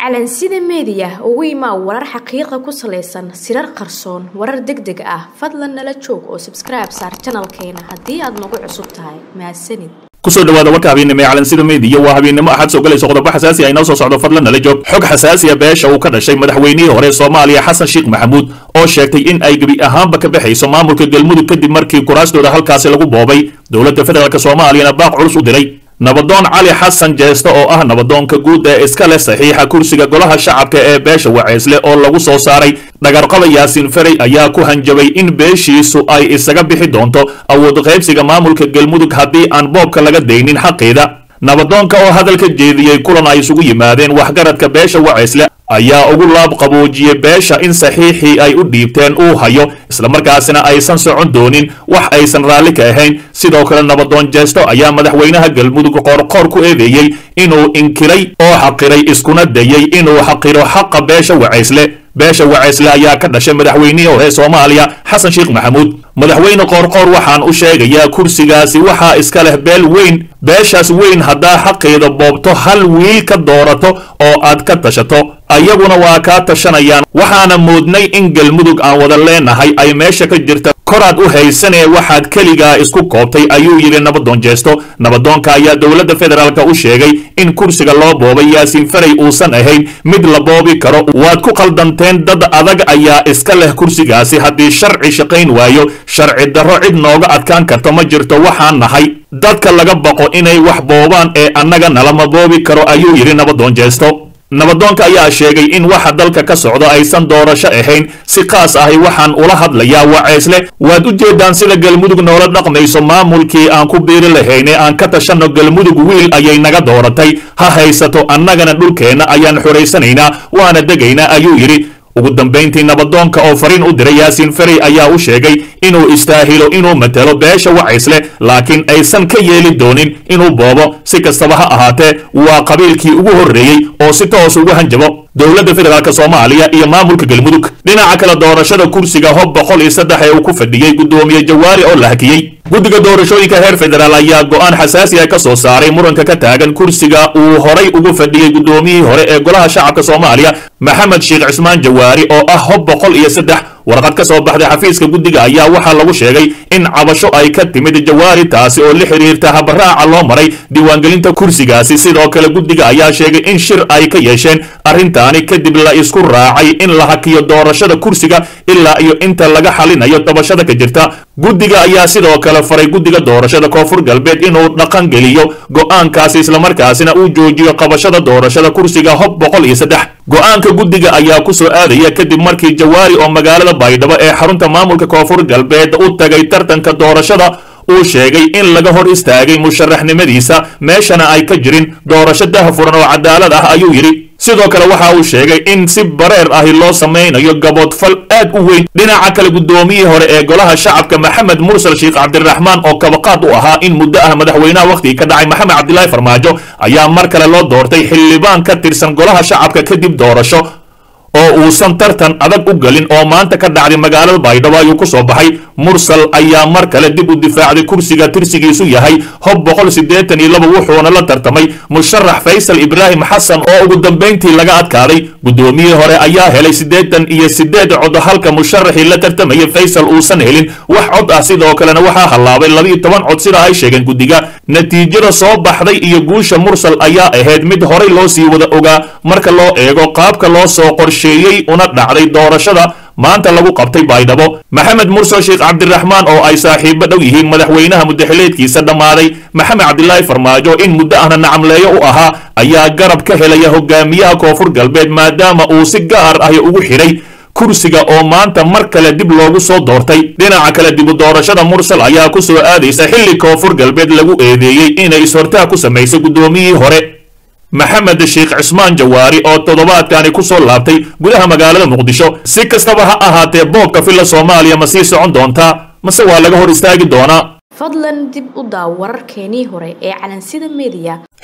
calansida meediya ugu imaa warar xaqiiqa ku salaysan sirar qarsoon warar deg deg ah fadlan nala joog oo sabskribe saar janalkeena haddii aad nagu cusub tahay mahadsanid kusoo dhawaada warka habeennimo ee calansida meediya waa habeennimo axad soo galayso qodobo xasaasi ah inoo soo socdo fadlan nala joog xog xasaasiya beesha uu ka dhashay madaxweynihii hore soomaaliya xasan sheekh maxamuud oo sheegtay in ay gebi ahaanba ka baxayso maamulka galmudug kadib markii kuraastooda halkaasi lagu boobay dowladda federaalk soomaaliyana baaq culus u diray nabadoon cali xasan jeeste oo ah nabadoonka guud ee iska leh saxiixa kursiga golaha shacabka ee beesha waceysle oo lagu soo saaray dhagarqaba yaasiin ferey ayaa ku hanjabay in beeshiisu ay isaga bixi doonto awood qaybsiga maamulka galmudug haddii aan boobka laga daynin xaqiida nabadoonka oo hadalka jeediyey kulan ay isugu yimaadeen waxgaradka beesha waceysle ayaa ugu laab qaboojiyey beesha in saxiixii ay u dhiibteen uu hayo islamarkaasina aysan socon doonin wax aysan raalli ka ahayn sidoo kale nabadoon jeesto ayaa madaxweynaha galmudug qoorqoor ku eedeeyey inuu inkiray oo xaqiray iskuna dayey inuu xaqiro xaqa beesha wacaysle beesha wacaysle ayaa ka dhashay madaxweynihii hore soomaaliya xasan sheekh maxamuud madaxweyne qoorqoor waxaan u sheegayaa kursigaasi waxaa iska leh beel weyn beeshaas weyn haddaa xaqeeda boobto hal wiil ka doorato oo aad ka tashato ayaguna waa kaa tashanayaan waxaana moodnay in galmudug aan wada leenahay ay meesha ka jirta koraad u haysanee waxaad keligaa isku koobtay ayuu yidhi nabadoon jeesto nabadoonka ayaa dowladda federaalk u sheegay in kursiga loo boobay yaasiin ferey uusan ahayn mid la boobi karo waad ku qaldanteen dad adag ayaa iska leh kursigaasi haddii sharci shaqayn waayo sharci darro cid nooga adkaan karto ma jirto waxaan nahay dadka laga baqo inay wax boobaan ee annaga nalama boobi karo ayuu yidhi nabadoon jeesto nabadoonka ayaa sheegay in waxa dalka ka socdo aysan doorasho ahayn si qaas ahi waxaan ula hadlayaa waceysle waad u jeedaan sida galmudug noola dhaqmayso maamulkii aan ku biiri lahayne aan ka tashanno galmudug wiil ayay naga dooratay ha haysato annagana dhulkeenna ayaan xoraysanaynaa waana degaynaa ayuu yidhi ugu dambayntii nabadoonka oo fariin u diray yaasiin ferey ayaa u sheegay inuu istaahilo inuu matelo beesha wacaysle laakiin aysan ka yeeli doonin inuu boobo si kastaba ha ahaatee waa qabiilkii ugu horreeyey oo si toos ugu hanjabo dowladda federaalk soomaaliya iyo maamulka galmudug dhinaca kale doorashada kursiga hob boqol iyo saddex ee uu ku fadhiyey guddoomiye jawaari oo la hakiyey guddiga doorashooyinka heer federaal ayaa go'aan xasaasi ah ka soo saaray muranka ka taagan kursiga uu horay ugu fadhiyey guddoomiyihii hore ee golaha shacabka soomaaliya maxamed sheekh cismaan jawaari oo ah hob boqol iyo saddex warqad ka soo baxday xafiiska guddiga ayaa waxaa lagu sheegay in cabasho ay ka timid jawaari taasi oo la xiriirta habaraaca loo maray diiwaangelinta kursigaasi sidoo kale guddiga ayaa sheegay in shir ay ka yeesheen arrintaani kadib la isku raacay in la hakiyo doorashada kursiga ilaa iyo inta laga xalinayo dabashada ka jirta guddiga ayaa sidoo kale faray guddiga doorashada koonfur galbeed inuu dhaqan geliyo go'aankaasi islamarkaasina uu joojiyo qabashada doorashada kursiga hob boqol iyo saddex go'aanka guddiga ayaa ku soo aadaya kadib markii jawaari oo magaalada baydhabo ee xarunta maamulka koonfur galbeed u tagay tartanka doorashada uu sheegay in laga hor istaagay musharaxnimadiisa meeshana ay ka jirin doorasho dahafuran oo cadaalad ah ayuu yidhi sidoo kale waxa uu sheegay in si bareer ahi loo samaynayo gaboodfal aad u weyn dhinaca kale guddoomiyihii hore ee golaha shacabka maxamed mursal sheekh cabdiraxmaan oo kabaqaad u ahaa in muddo ah madaxweynaha wakhtigii ka dhacay maxamed cabdilaahi farmaajo ayaa mar kale loo doortay xildhibaan ka tirsan golaha shacabka kadib doorasho oo uusan tartan adag u gelin oo maanta ka dhacday magaalada baydhabo ayuu ku soo baxay mursal ayaa mar kale dib u difaacday kursiga tirsigiisu yahay hob boqol siddeetan iyo laba wuxuuna la tartamay musharax faysal ibraahim xasan oo ugu dambayntii laga adkaaday guddoomiyihii hore ayaa helay siddeetan iyo siddeed cod halka musharaxii la tartamayay faysal uusan helin wax cod ah sidoo kalena waxaa hallaabay labiiyo toban cod sida ay sheegeen guddiga natiijada soo baxday iyo guusha mursal ayaa ahayd mid horay loo sii wada ogaa marka loo eego qaabka loo soo qorsheeyey una dhacday doorashada maanta lagu qabtay baydhabo maxamed mursal sheekh cabdiraxmaan oo ay saaxiibo dhow yihiin madaxweynaha muddaxileedkiisa dhammaaday maxamed cabdilaahi farmaajo in muddo ahna nacamleeyo u ahaa ayaa garab ka helaya hogaamiyaha koonfur galbeed maadaama uu si gaar ahi ugu xidhay kursiga oo maanta mar kale dib loogu soo doortay dhinaca kale dibu doorashada mursal ayaa ku soo aadaysa xilli koonfur galbeed lagu eedeeyey inay is-hortaag ku samaysay guddoomiyihii hore maxamed sheekh cismaan jawaari oo toddobaadkani ku soo laabtay gudaha magaalada muqdisho si kastaba ha ahaatee boobka filla soomaaliya ma sii socon doontaa mase waa laga hor istaagi doonaa fadlan dib u daaw wararkeenii hore ee calansida meediya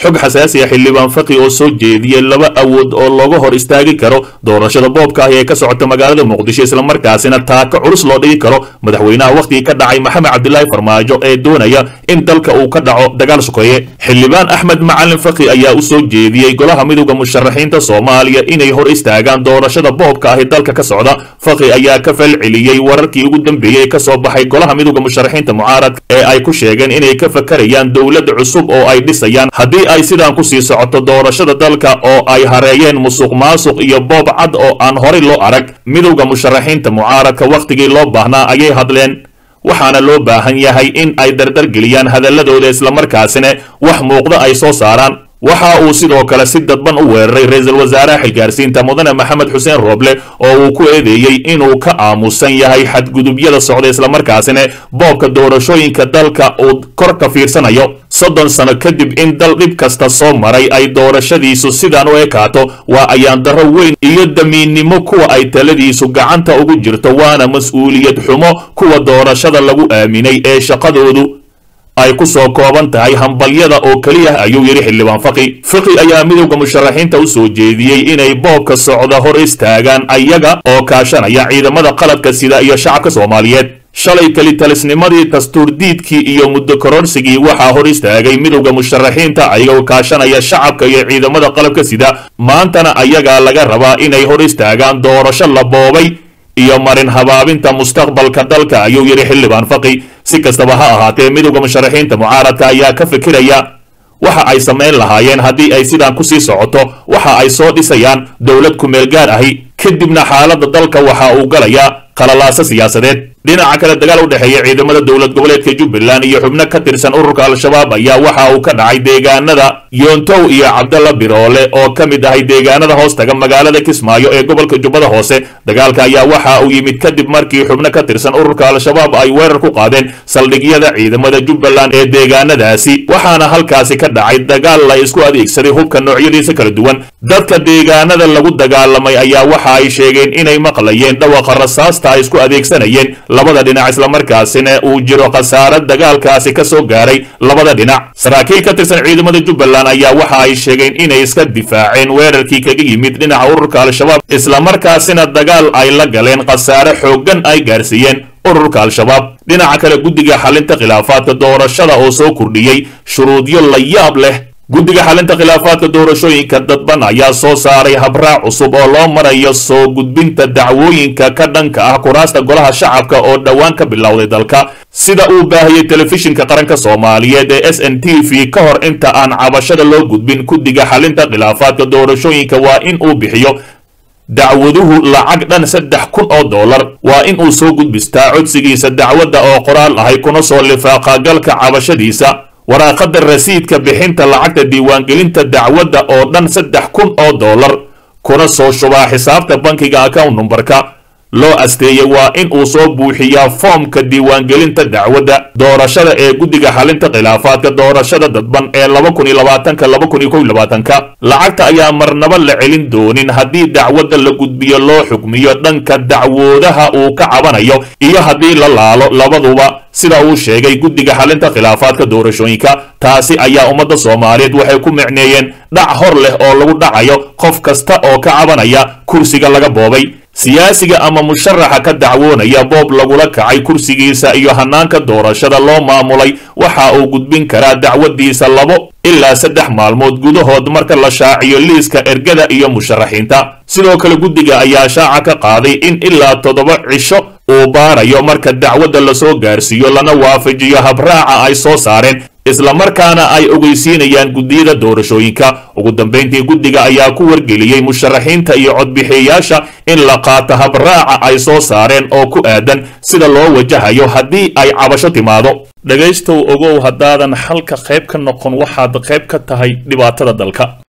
xog xasaasi ah xildhibaan faqi oo soo jeediyey laba awood oo looga hor istaagi karo doorashada boobka ah ee ka socota magaalada muqdisho islamarkaasina taaka culus loo dhigi karo madaxweynaha wakhtigii ka dhacay maxamed cabdilaahi farmaajo ee doonaya in dalka uu ka dhaco dagaal sokeeye xildhibaan axmed macalin faqi ayaa u soo jeediyey golaha midowda musharaxiinta soomaaliya inay hor istaagaan doorashada boobka ah ee dalka ka socda faqi ayaa ka falceliyey wararkii ugu dambeeyey ee ka soo baxay golaha midowda musharaxiinta mucaaradka ee ay ku sheegeen inay ka fakarayaan dowlad cusub oo ay dhisayaan haddii ay sidaan kusii socoto doorashada dalka oo ay hareeyeen musuq maasuq iyo boob cad oo aan horay loo arag midowda musharaxiinta mucaaradka wakhtigii loo baahnaa ayay hadleen waxaana loo baahan yahay in ay dardargeliyaan hadalladooda islamarkaasina wax muuqda ay soo saaraan waxa uu sidoo kale si dadban u weeraray ra-iisul wasaaraha xilgaarsiinta mudane maxamed xuseen rooble oo uu ku eedeeyey inuu ka aamusan yahay xadgudubyada socda islamarkaasina boobka doorashooyinka dalka uu kor ka fiirsanayo soddon sano kadib in dal dhib kasta soo maray ay doorashadiisu sidaan u ekaato waa ayaan darro weyn iyo damiinnimo kuwa ay taladiisu gacanta ugu jirto waana mas-uuliyad xumo kuwa doorashada lagu aaminay ee shaqadoodu ay ku soo kooban tahay hambalyada oo keliya ayuu yidhi xildhibaan faqi faqi ayaa midowda musharaxiinta u soo jeediyey inay boobka socda hor istaagaan ayaga oo kaashanaya ciidamada qaladka sida iyo shacabka soomaaliyeed shalay kelitalisnimadii dastuurdiidkii iyo muddo kororsigii waxaa hor istaagay midowda musharaxiinta ayagoo kaashanaya shacabka iyo ciidamada qalabka sida maantana ayagaa laga rabaa inay hor istaagaan doorasho la boobay iyo marin habaabinta mustaqbalka dalka ayuu yidhi xildhibaan faqi si kastaba ha ahaatee midowda musharaxiinta mucaaradka ayaa ka fikiraya waxa ay samayn lahaayeen haddii ay sidaan kusii socoto waxa ay soo dhisayaan dowlad kumeel gaar ahi kadibna xaaladda dalka waxa uu galayaa qalalaasa siyaasadeed dhinaca kale dagaal u dhexeeya ciidamada dowlad goboleedka jubbaland iyo xubno ka tirsan ururka al-shabaab ayaa waxa uu ka dhacay deegaanada yoontow iyo cabdalla biroole oo ka mid ahay deegaanada hoostaga magaalada kismaayo ee gobolka jubbada hoose dagaalka ayaa waxa uu yimid kadib markii xubno ka tirsan ururka al-shabaab ay weerar ku qaadeen saldhigyada ciidamada jubbaland ee deegaanadaasi waxaana halkaasi ka dhacay dagaal la isku adeegsaday hubka noocyadiisa kala duwan dadka deegaanada lagu dagaalamay ayaa waxa ay sheegeen inay maqlayeen dhawaqa rasaasta ay isku adeegsanayeen labada dhinac islamarkaasina uu jiro khasaare dagaalkaasi ka soo gaaray labada dhinac saraakiil ka tirsan ciidamada jubbaland ayaa waxa ay sheegeen inay iska difaaceen weerarkii kaga yimid dhinaca ururka al-shabaab islamarkaasina dagaal ay la galeen khasaare xooggan ay gaarsiiyeen ururka al-shabaab dhinaca kale guddiga xalinta khilaafaadka doorashada oo soo kordhiyey shuruudyo la yaab leh guddiga xalinta khilaafaadka doorashooyinka dadban ayaa soo saaray habraac cusub oo loo marayo soo gudbinta dacwooyinka ka dhanka ah kuraasta golaha shacabka oo dhowaan ka bilowday dalka sida uu baahiyey telefishinka qaranka soomaaliyeed ee s n t v ka hor inta aan cabashada loo gudbin guddiga xalinta khilaafaadka doorashooyinka waa in uu bixiyo dacwaduhu lacag dhan saddex kun oo dollar waa in uu soo gudbistaa codsigiisa dacwadda oo qoraal ahay kuna soo lifaaqa galka cabashadiisa waraaqada rasiidka bixinta lacagta diiwaangelinta dacwadda oo dhan saddex kun oo dollar kuna soo shubaa xisaabta bankiga account numberka loo asteeyey waa in uu soo buuxiyaa foomka diiwaangelinta dacwadda doorashada ee guddiga xalinta khilaafaadka doorashada dadban ee laba kun iyo labaatanka laba kun iyo kow iyo labaatanka lacagta ayaa marnaba la celin doonin haddii dacwadda la gudbiyo loo xukmiyo dhanka dacwoodaha uu ka cabanayo iyo haddii la laalo labaduba sida uu sheegay guddiga xalinta khilaafaadka doorashooyinka taasi ayaa ummadda soomaaliyeed waxay ku micneeyeen dhac hor leh oo lagu dhacayo qof kasta oo ka cabanaya kursiga laga boobay siyaasiga ama musharaxa ka dacwoonaya boob lagula kacay kursigiisa iyo hanaanka doorashada loo maamulay waxa uu gudbin karaa dacwadiisa labo ilaa saddex maalmood gudahood marka la shaaciyo liiska ergada iyo musharaxiinta sidoo kale guddiga ayaa shaaca ka qaaday in ilaa toddoba cisho uu baarayo marka dacwadda lasoo gaarsiiyo lana waafajiyo habraaca ay soo saareen islamarkaana ay ogeysiinayaan guddiyada doorashooyinka ugu dambayntii guddiga ayaa ku wargeliyey musharaxiinta iyo codbixiyayaasha in la qaato habraaca ay soo saareen oo ku aadan sida loo wajahayo haddii ay cabasho timaado dhegaystow ogow haddaadan xalka qayb ka noqon waxaad qayb ka tahay dhibaatada dalka